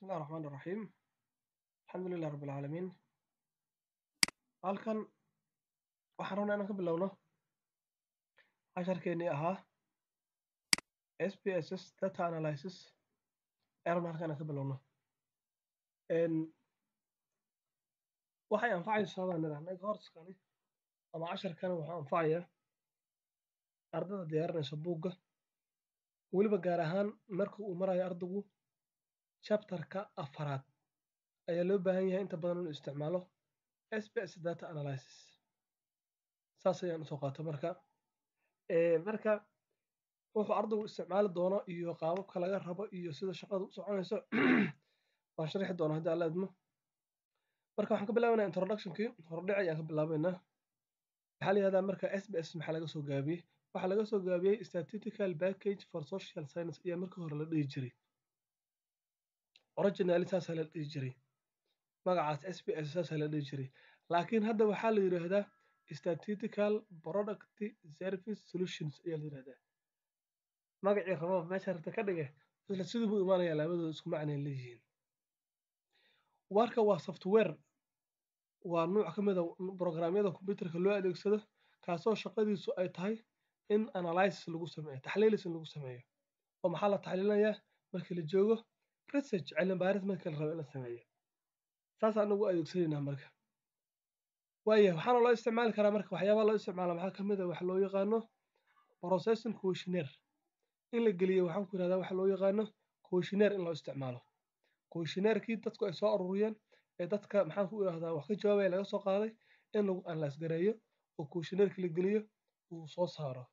bismillahi raxmaani raxiim alxamdulilah rabbi alcaalamiin halkan waxaan rabnaa inaan ka bilowno casharkeenii ahaa s p s s data analysis ayaan rabnaa halkan inaan ka bilowno waxay anfacaysaa baan nidhahnay courskani ama casharkani wuxuu anfacayaa ardada diyaarinaysa buugga weliba gaar ahaan marka uu marayo ardaygu chapterka afaraad ayaa loo baahan yahay inta badan inuu isticmaalo s p s data analysis saas ayaan usoo qaata marka marka wuxuu ardaygu isticmaali doono iyo qaababka laga rabo iyo sida shaqadu u soconayso waan sharixi doonaa haddii alla idmo marka waxaan ka bilaabaynaa introductionkii hordhici ayaan ka bilaabaynaa maxaa la yihahdaa marka s b s maxaa laga soo gaabiyey waxaa laga soo gaabiyey statistical package for social science ayaa markii hore la dhihi jiray originally saasaa la dhihi jiray magacaas s b s saasaa la dhihi jiray laakiin hadda waxaa la yidhaahdaa statistical product service solutions ayaa la yidhahdaa magacii rabo meesha rabta ka dhige isla sidii buu imaanayaa labadooda isku macnay leeyihiin warka waa software waa nuuc ka mid a programyada computerka loo adeegsado kaasoo shaqadiisu ay tahay in analysis lagu sameeyo taxliilis in lagu sameeyo oo maxaa la taxliilinayaa markii la joogo research cilmi baaris markii la rabo in la sameeyo saasaan ugu adeegsanaynaa marka waaya waxaana loo isticmaali karaa marka waxyaabaha loo isticmaala maxaa ka mid a waxa loo yaqaano processing questionnaire in la geliyo waxaan ku yidhahdaa waxa loo yaqaano questionnaire in loo isticmaalo questionnaire-kii dadku ay soo ururiyeen ee dadka maxaan ku idhahdaa wax ka jawaabaya laga soo qaaday in lagu analyse gareeyo oo questionnaire-ki la geliyo uu soo saaro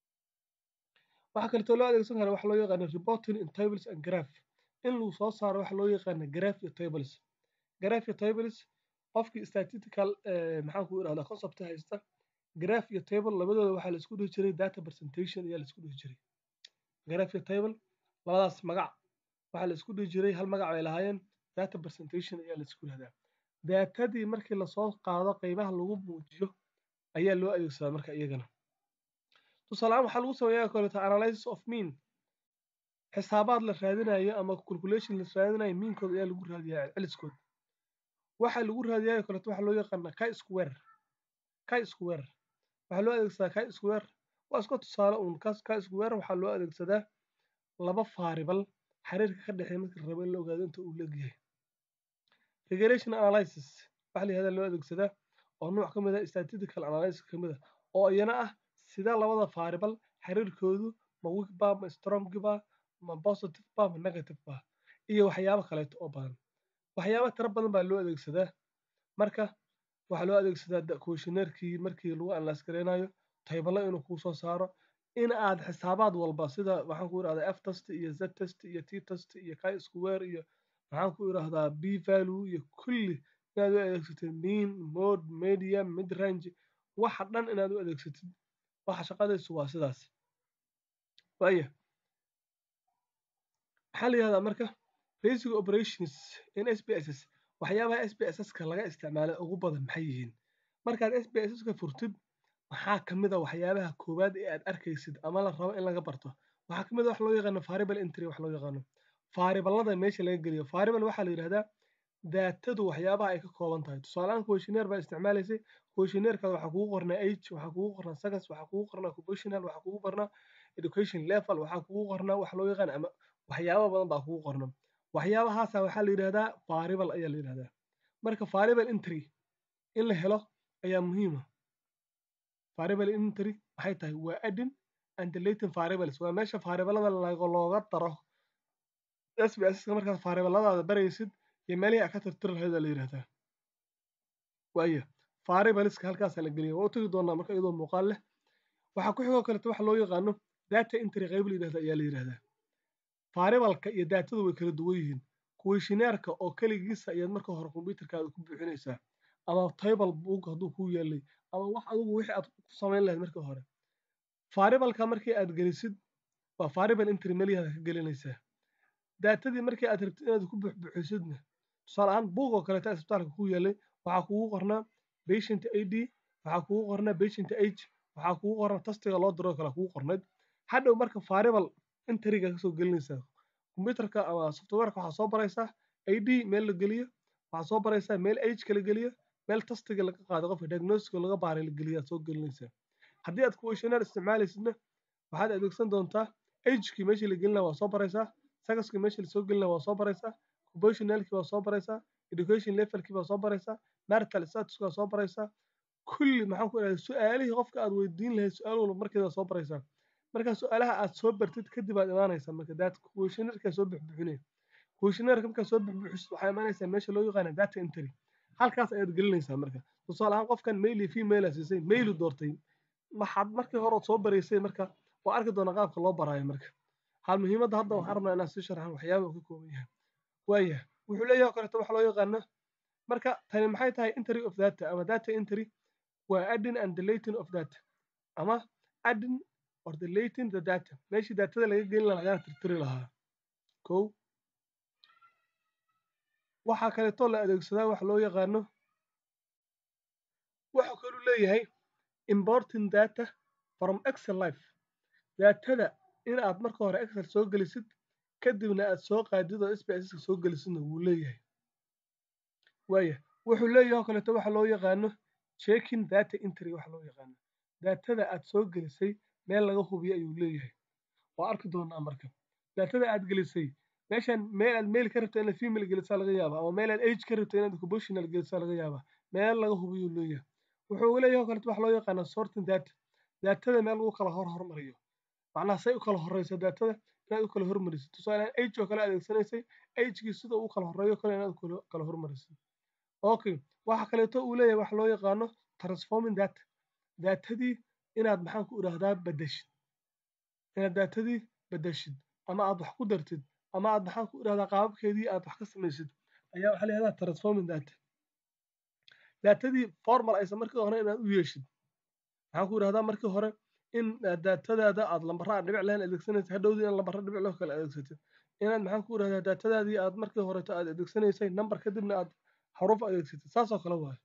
waxaa kaleetoo loo adeegsan karaa waxa loo yaqaano reporting in tables and graph in lagu soo saaro waxa loo yaqaano graph iyo tables graph iyo tables qofkii statistical maxaan ku idhahdaa concept haysta graph iyo table labadooda waxaa la isku dhihi jiray data presentation ayaa la isku dhihi jiray graph iyo table labadaas magac waxaa la isku dhihi jiray hal magac bay lahaayeen data presentation ayaa la isku yihahdaa daatadii markii lasoo qaado qeybaha lagu muujiyo ayaa loo adeegsadaa marka iyagana tusaaleaan waxaa lagu sameeyaa koleto analysis of mean xisaabaad la raadinayo ama calculation la raadinayo miinkooda ayaa lagu raadiyaa celiskooda waxaa lagu raadiyaa koleto waxaa loo yaqaana chi square chi square waxaa loo adeegsadaa chi square waa iska tusaale uun chi square waxaa loo adeegsadaa laba faaribal xiriirka ka dhexeeya marka la rabo in la ogaado inta uu leegyahay regression analysis waxaa la yihahdaa loo adeegsadaa oo nuuc ka mid ah statistical analysis ka mid ah oo iyana ah sida labada faaribal xiriirkoodu ma weak ba ma strong ba ma positive ba ma negative ba iyo waxyaabo kaleeto oo badan waxyaabo tiro badan baa loo adeegsadaa marka waxaa loo adeegsadaa questionnaire-kii markii lagu analyse gareynayo taybalo inuu kuu soo saaro in aad xisaabaad walba sida waxaan ku idhahdaa f test iyo z test iyo t test iyo chi square iyo maxaan ku idhahdaa b value iyo kulli inaad u adeegsatid mean mode medium mid range waxa dhan inaad u adeegsatid waxa shaqadaysu waa sidaas waaya maxaa la yihahdaa marka basic operations in s p s s waxyaabaha s p s s ka laga isticmaala ugu badan maxay yihiin markaad s p s s ka furtid maxaa ka mid a waxyaabaha koowaad ee aad arkaysid ama la rabo in laga barto waxaa ka mid a wax loo yaqaano variable entry wax loo yaqaano faaribalada meesha laga geliyo variable waxaa la yidhahdaa daatadu waxyaabaha ay ka kooban tahay tusaaleaan questionnaire baa isticmaalaysay questionnairekaada waxaa kugu qornaa age waxaa kugu qornaa sagas waxaa kugu qornaa occupational waxaa kugu qornaa education level waxaa kugu qornaa wax loo yaqaan ama waxyaaba badan baa kugu qorna waxyaabahaasa waxaa la yidhahdaa variable ayaa la yidhahdaa marka variable entry in la helo ayaa muhiima variable entry maxay tahay waa adding and deleting variables waa meesha variablada looga daro s b s markaad variabladaada baraysid iyo meelihii aad ka tirtiri lahayd la yidhahdaa waaya variableska halkaasaa la geliya waa u tegi doonaa marka iyadoo muuqaal leh waxaa ku xigoo kaleto waxa loo yaqaano data entry qayb la yidhahda ayaa la yidhahdaa variableka iyo daatadu way kala duwan yihiin questionnaireka oo keligiisa ayaad marka hore computerkaada ku buuxinaysaa ama table book hadduu kuu yeelay ama wax adigu wixii aad ku samayn lahayd markii hore variableka markii aad gelisid waa variable entry melihaada ka gelinaysaa daatadii markii aad rabtid inaad ku buuxbuuxisidna tusaale ahaan buug oo kaleeta isbitaalka ku yeelay waxaa kugu qornaa patient id waxaa kugu qornaa patient age waxaa kugu qornaa tastiga loo diro kale kugu qornayd hadhow marka variable entryga kasoo gelinaysaa computerka ama softwareka waxaa soo baraysaa id meel la geliyo waxaad soo baraysaa meel ageka la geliyo meel tastiga laga qaado qofka diagnostica laga baaray la geliyo aad soo gelinaysaa haddii aad questionnaire isticmaalaysidna waxaad adeegsan doontaa agekii meeshii la gelina waa soo baraysaa sagaskii meeshii lasoo gelina waa soo baraysaa proportionalkii waa soo baraysaa education levelkii baa soo baraysaa marital statuska waa soo baraysaa kulli maxaan ku idhahda su-aalihii qofka aad weydiin lahayd su-aal walba markeeda soo baraysaa marka su-aalaha aad soo bartid kadib aad imaanaysaa marka daat questionnaireka soo bixbixinaya questionnaireka markaad soo bixbixisid waxaa imaanaysaa meesha loo yaqaana data entry halkaas ayaad gelinaysaa marka tusaale ahaan qofkan mail iyo female a siisay mailu doortay waxaad markii hore soo baraysay marka waa arki doonaa qaabka loo baraayo marka hal muhiimadda hadda waxaan rabnaa inaan sii sharxan waxyaaba uu ka kooban yahay waaya wuxuu leeyahay kaleeto waxa loo yaqaano marka tani maxay tahay entry of data ama data entry waa adding and deleting of data ama adding or deleting the data meeshii datada laga gelin lahaa lagana tirtiri lahaa kow waxaa kaleeto la adeegsadaa waxa loo yaqaano wuxuu kaluu leeyahay importing data from excel life datada in aad marka hore excel soo gelisid kadibna aad soo qaadid oo sbska soo gelisidna wuu leeyahay waaya wuxuu leeyahay oo kaleeto waxa loo yaqaano checking data entry waxa loo yaqaano datada aad soo gelisay meel laga hubiyo ayuu leeyahay waa arki doonaa marka datada aad gelisay meeshan meel aad mail ka rabto inaad female gelisaa laga yaaba ama meel aad age ka rabto inaad occupational gelisaa laga yaaba meel laga hubiyuu leeyahay wuxuu leeyahay oo kaleeto waxa loo yaqaana sorting data datada meel lagu kala hor hormariyo macnaha say u kala horeyso datada inaad u kala hormarisid tusaalehaan age oo kale adeegsanaysay agekii sida uu kala horeeyo kale inaad kala hormarisid okay waxa kaleeto uu leeyahay waxa loo yaqaano transforming data datadii inaad maxaan ku idhaahdaa bedeshid inaad datadii bedeshid ama aad wax ku dartid ama aad maxaan ku idhahdaa qaababkeedii aad wax ka samaysid ayaa waxaa layihahdaa transforming data datadii formal aysan markii hore inaad u yeeshid maxaan ku idhahdaa markii hore in datadaada aad lambara aan dhibic lahayn adeegsanaysa hadhowdii in lambara dhibic loo kale adeegsatid inaad maxaan ku idhahdaa datadaadii aad markii horeto aad adeegsanaysay number kadibna aad xaruf adeegsatid saasoo kale waayo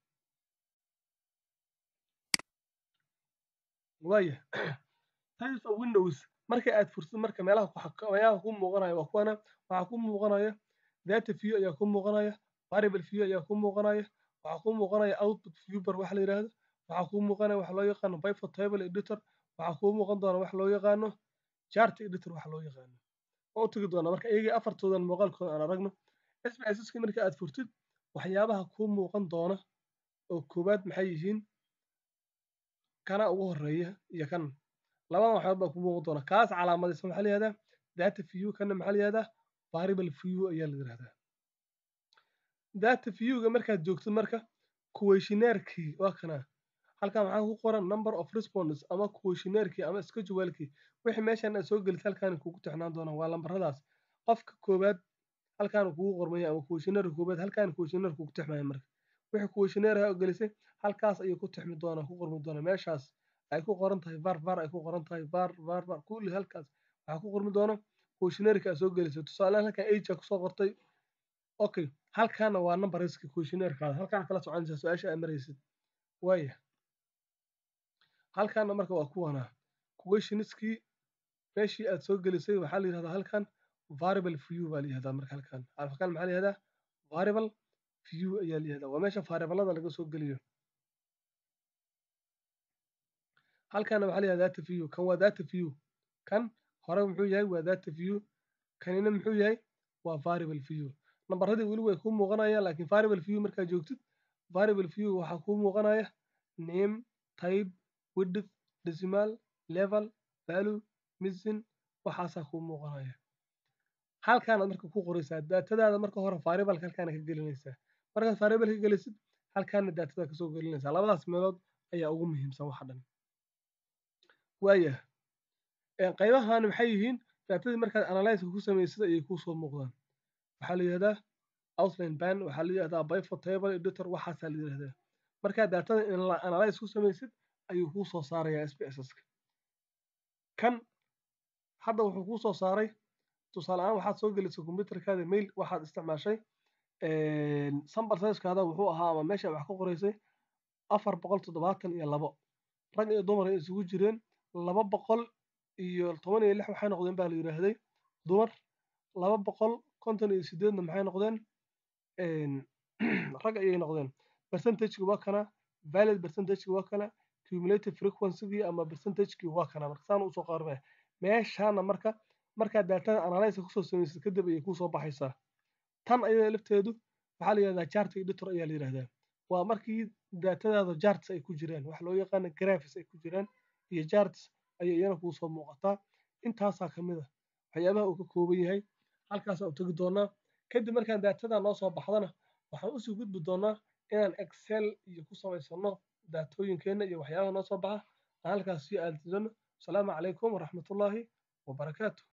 waaya types of windows marka aad fursid marka meelaha meelaha ku muuqanaya waa kuwana waxaa ku muuqanaya data view ayaa ku muuqanaya variable view ayaa ku muuqanaya waxaa ku muuqanaya output viewer waxa la yidhaahdo waxaa ku muuqanaya waxa loo yaqaano pivot table editor waxaa ku muuqan doona waxa loo yaqaano chart editor waxa loo yaqaano waa u tegi doona marka iyagii afartoodan muuqaalkooda aan aragno sbsski marka aad furtid waxyaabaha ku muuqan doona oo koowaad maxay yihiin kana ugu horeeya iyo kan labadan waxyaab baa ku muuqan doona kaas calaamadaysan waxaa la yihahdaa data view kana maxaa la yihahdaa variable view ayaa la yihahdaa data viewga markaad joogtid marka questionnairkii waa kana halkan waxaa ku qoran number of responses ama questionnairkii ama schedulekii wixii meeshan aad soo gelisay halkaan kugu tixnaan doonaan waa lambaradaas qofka koowaad halkaan kugu qormaya ama questionnaire koowaad halkaan questionnaire kugu tixmaya marka wixii questionnaire ha gelisay halkaas ayuu ku tixmi doonaa ku qormi doonaa meeshaas ay ku qoran tahay var var ay ku qoran tahay var var var kulli halkaas waxaa ku qormi doona questionnaireka aad soo gelisay tusaalehaan halkaan age aa kusoo qortay okay halkaana waa numberiska questionnairekaada halkaan kala soconaysaa su-aasha aad maraysid waaya halkaana marka waa kuwanaa questioniskii meeshii aad soo gelisay waxaa la yihahdaa halkan variable view baa la yihahdaa marka halkan halkan maxaa la yihahdaa variable view ayaa la yihahdaa waa meesha variablada laga soo geliyo halkaana waxaa la yihahdaa data view kan waa data view kan hore muxuu yahay waa data view kanina muxuu yahay waa variable view nambaradii weli way kuu muuqanayaan laakiin variable view markaad joogtid variable view waxaa kuu muuqanaya name type width decimal level value missing waxaasaa kuu muuqanaya halkaanaad marka ku qoraysaa daatadaada marka hore variableka halkaana ka gelinaysaa markaad variable ka gelisid halkaana daatada kasoo gelinaysaa labadaas meelood ayaa ugu muhiimsan waxa dhan waaya qaybahan maxay yihiin daatadii markaad analyzeka ku samaysid ayay kuusoo muuqdaan waxaa la yihahdaa outline ban waxaa la yihahdaa pivot table editor waxaasaa la yihahdaa markaad daatada analyze ku samaysid ayuu kuu soo saarayaa sbsska kan hadda wuxuu kuu soo saaray tusaale ahaan waxaad soo gelisay computerkaada mail waxaad isticmaashay sambar sizeskaada wuxuu ahaa ama meesha wax ka qoraysay afar boqol toddobaatan iyo labo rag iyo dumar ay isugu jireen laba boqol iyo toban iyo lix waxay noqdeen baa la yidhaahday dumar laba boqol konton iyo sideedna maxay noqdeen rag ayay noqdeen percentageki waa kana valid percentageki waa kana cumulative frequencygii ama percentagekii waa kana marka saan usoo qaarmaya meeshaana marka markaad daatada analysis kusoo samaysid kadib ayay kusoo baxaysaa tan ayada lafteedu waxaa la yidhahdaa chart editor ayaa la yidhahdaa waa markii daatadaada charts ay ku jiraan waxa loo yaqaana graphics ay ku jiraan iyo charts ayay iyana kuu soo muuqataa intaasaa ka mid a waxyaabaha uu ka kooban yahay halkaasaa u tegi doonaa kadib markaan daatada noo soo baxdana waxaan usii gudbi doonaa inaan excel iyo ku samaysano daatooyinkeenna iyo waxyaabaha noo soo baxa aan halkaas sii aadidano asalaamu calaykum waraxmatullaahi wabarakaatu